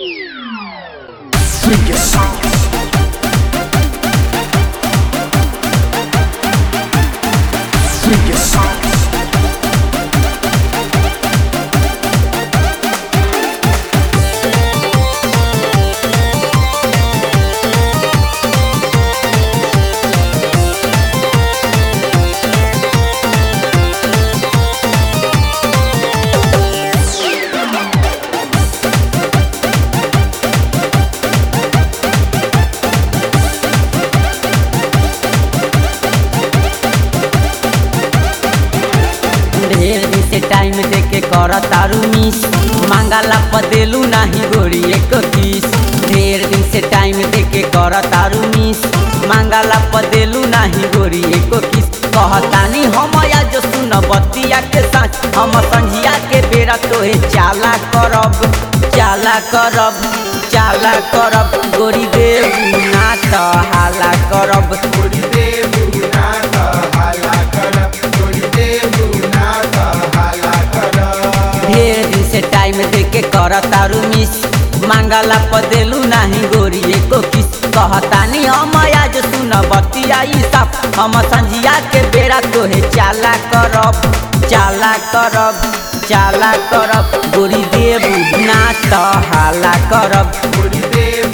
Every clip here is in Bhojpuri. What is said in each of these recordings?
Sing your song. Sing your song. ढेर दिन से टाइम दे के कर तारू मिस मांगाला पदेलू नाही गोरी एक किस ढेर दिन से टाइम दे के कर तारू मिस मांगाला पदेलू नाही गोरी एक किस कहतानी हम आज सुन बतिया के साथ हम संझिया के बेरा तोहे चाला करब चाला करब चाला करब गोरी देव ना त हाला करब ढेर दिन से टाइम दे के कर तारू मिस मांगला पदेलू नाही गोरी एको किस कहतानी हम आज सुन बतियाई साफ हम संझिया के बेरा तोहे चाला करब चाला करब चाला करब गोरी देव ना त हाला करब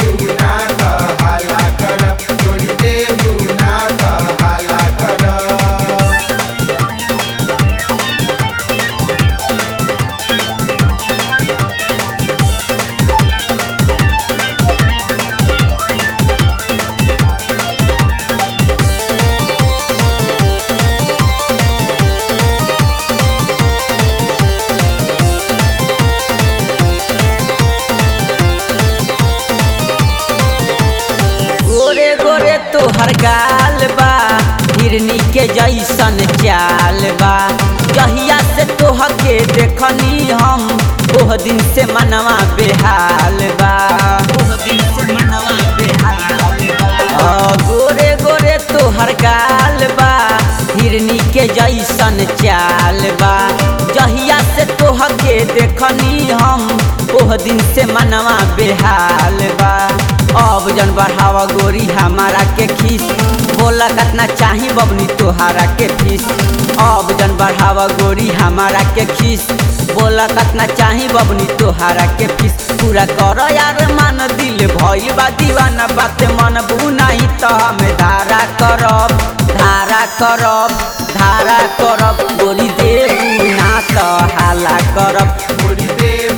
गोरे गोरे तोहर गाल बा हिरनी के जैसन चाल बा जहिया से तोह के देखनी हम ओह दिन से मनवा बेहाल बा ओह दिन से मनवा बेहाल बा आ, गोरे गोरे तोहर गाल बा हिरनी के जैसन चाल बा जहिया से तोह के देखनी हम ओह दिन से मनवा बेहाल बा अब जन बढ़ावा गोरी हमारा के खीस बोला कतना चाही बबनी तोहारा के फीस अब जन बढ़ावा गोरी हमारा के खीस बोला कतना चाही बबनी तोहारा के फीस पूरा कर यार मान दिल भई बा दीवाना बात मन बुनाई तो हमें धारा करब धारा करब धारा करब गोरी देव ना तो हाला करब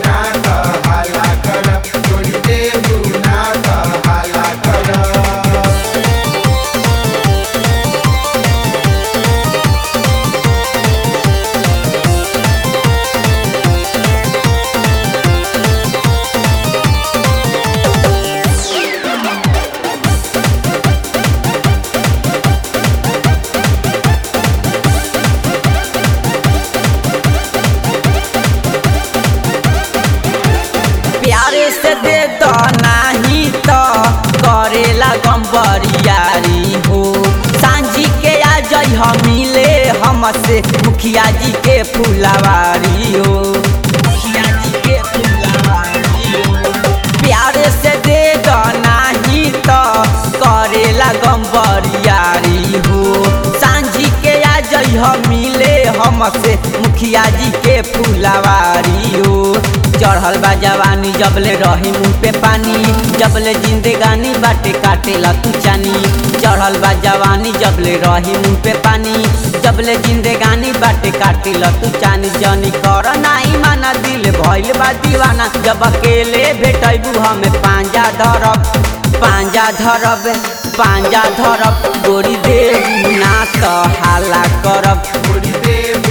प्यारे से दे दो नाही तो करेला गम्बरियारी हो सांझी के आ जई हम मिले हमसे मुखिया जी के फुलवारी हो मुखिया जी के फुलवारी हो प्यारे से दे दो नाही तो करेला गम्बरियारी हो सांझी के आ जई हम मिले हमसे मुखिया जी के फुलवारी हो चढ़ल बा जवानी जबले रही मुंह पे पानी जबले जिंदगानी बाटे काटेला तू चानी चढ़ल बा जवानी जबले रही मुंह पे पानी जबले जिंदगानी बाटे काटेला तू चानी जनी कर नाई माना दिल भइल बा दीवाना जब अकेले भेटैबू हमें पांजा धरब पांजा धरब पांजा धरब गोरी देव ना तो हाला करब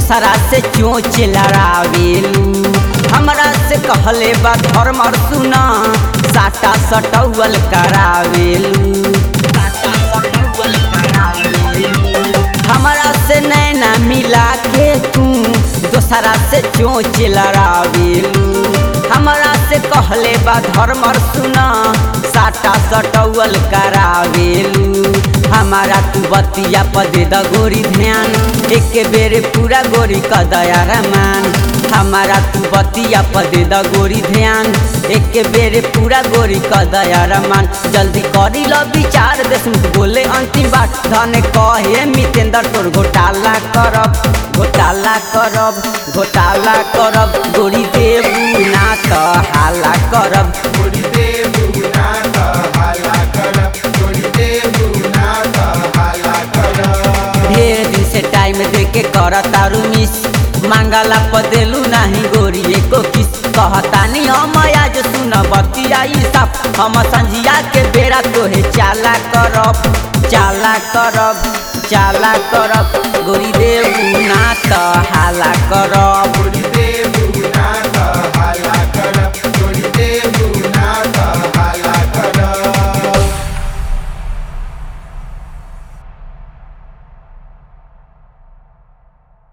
दोसरा से चोच लड़ावेलू हमरा से कहले बा धर्मर सुना साटा सटौल करावेलू साटा सटौवल करावेलू। हमरा से नैना मिला के तू दोसरा से चोच लड़ावेलू हमरा से कहले बा धर्मर सुना साटा सटौल करावेलू हमारा तू बतिया पदे द गोरी ध्यान एक बेर पूरा गोरी क दया रमान हमारा तू बतिया पदे द गोरी ध्यान एक बेर पूरा गोरी क दया रमान जल्दी करी लो विचार देशमुख बोले अंतिम बात धन कहे मितेंद्र तोर घोटाला करब घोटाला करब घोटाला करब गोरी देबू ना त हाला करब गोरी देबू ना त हाला करब गोरी देबू ना त हाला करब ढेर दिन से टाइम दे के कर तारू मिस मांगला पदेलू नाही गोरी एको किस कहतानी हम आज सुन बतियाई साफ हम संझिया के बेरा तोहे चाला करब चाला करब चाला करब गोरी देबू ना त हाला करब